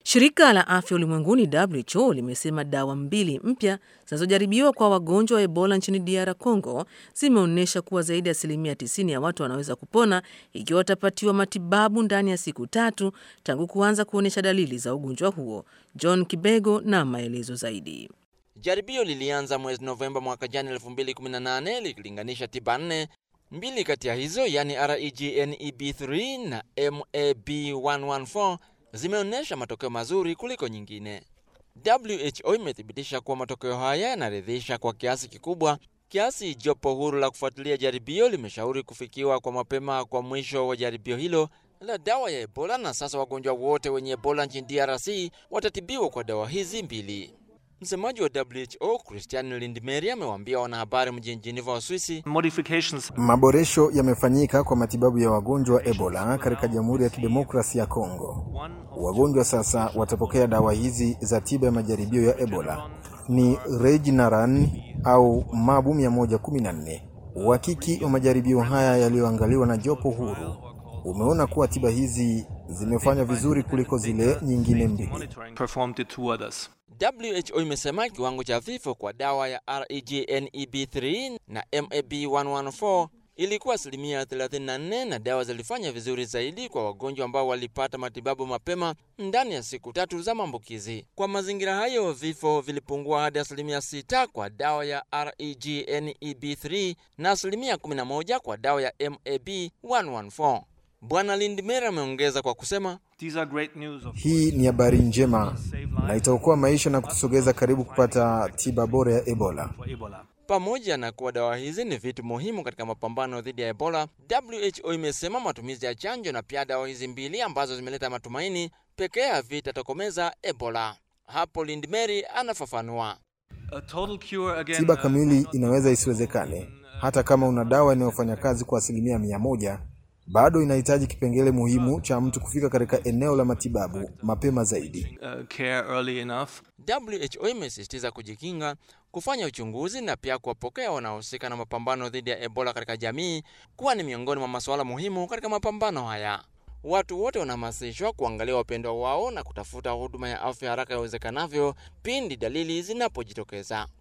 Shirika la Afya Ulimwenguni WHO limesema dawa mbili mpya zinazojaribiwa kwa wagonjwa wa Ebola nchini DR Congo zimeonyesha kuwa zaidi ya asilimia 90 ya watu wanaweza kupona ikiwa watapatiwa matibabu ndani ya siku tatu tangu kuanza kuonyesha dalili za ugonjwa huo. John Kibego na maelezo zaidi. Jaribio lilianza mwezi Novemba mwaka jana 2018 likilinganisha tiba nne. Mbili kati ya hizo yani REGNEB3 na MAB114 zimeonyesha matokeo mazuri kuliko nyingine. WHO imethibitisha kuwa matokeo haya yanaridhisha kwa kiasi kikubwa, kiasi jopo huru la kufuatilia jaribio limeshauri kufikiwa kwa mapema kwa mwisho wa jaribio hilo la dawa ya Ebola, na sasa wagonjwa wote wenye Ebola nchini DRC watatibiwa kwa dawa hizi mbili. Msemaji wa WHO Christian Lindmeier amewaambia wanahabari mjini Geneva, Uswisi, maboresho yamefanyika kwa matibabu ya wagonjwa wa Ebola katika Jamhuri ya Kidemokrasia ya Kongo. Wagonjwa sasa watapokea dawa hizi za tiba ya majaribio ya Ebola ni Regeneron au Mabu 114. Uhakiki wa majaribio haya yaliyoangaliwa na jopo huru umeona kuwa tiba hizi zimefanya vizuri kuliko zile nyingine mbili. WHO imesema kiwango cha vifo kwa dawa ya REGNEB3 na MAB114 ilikuwa asilimia 34 na dawa zilifanya vizuri zaidi kwa wagonjwa ambao walipata matibabu mapema ndani ya siku tatu za maambukizi. Kwa mazingira hayo, vifo vilipungua hadi asilimia 6 kwa dawa ya REGNEB3 na asilimia 11 kwa dawa ya MAB114. Bwana Lindmer ameongeza kwa kusema hii ni habari njema na itaokoa maisha na kutusogeza karibu kupata tiba bora ya Ebola. Pamoja na kuwa dawa hizi ni vitu muhimu katika mapambano dhidi ya Ebola, WHO imesema matumizi ya chanjo na pia dawa hizi mbili ambazo zimeleta matumaini pekee havitatokomeza Ebola. Hapo Lindmeri anafafanua. Tiba kamili inaweza isiwezekane. Hata kama una dawa inayofanya kazi kwa asilimia mia moja bado inahitaji kipengele muhimu cha mtu kufika katika eneo la matibabu mapema zaidi. WHO imesisitiza kujikinga, kufanya uchunguzi na pia kuwapokea wanaohusika na mapambano dhidi ya Ebola katika jamii kuwa ni miongoni mwa masuala muhimu katika mapambano haya. Watu wote wanahamasishwa kuangalia wapendwa wao na kutafuta huduma ya afya haraka iwezekanavyo pindi dalili zinapojitokeza.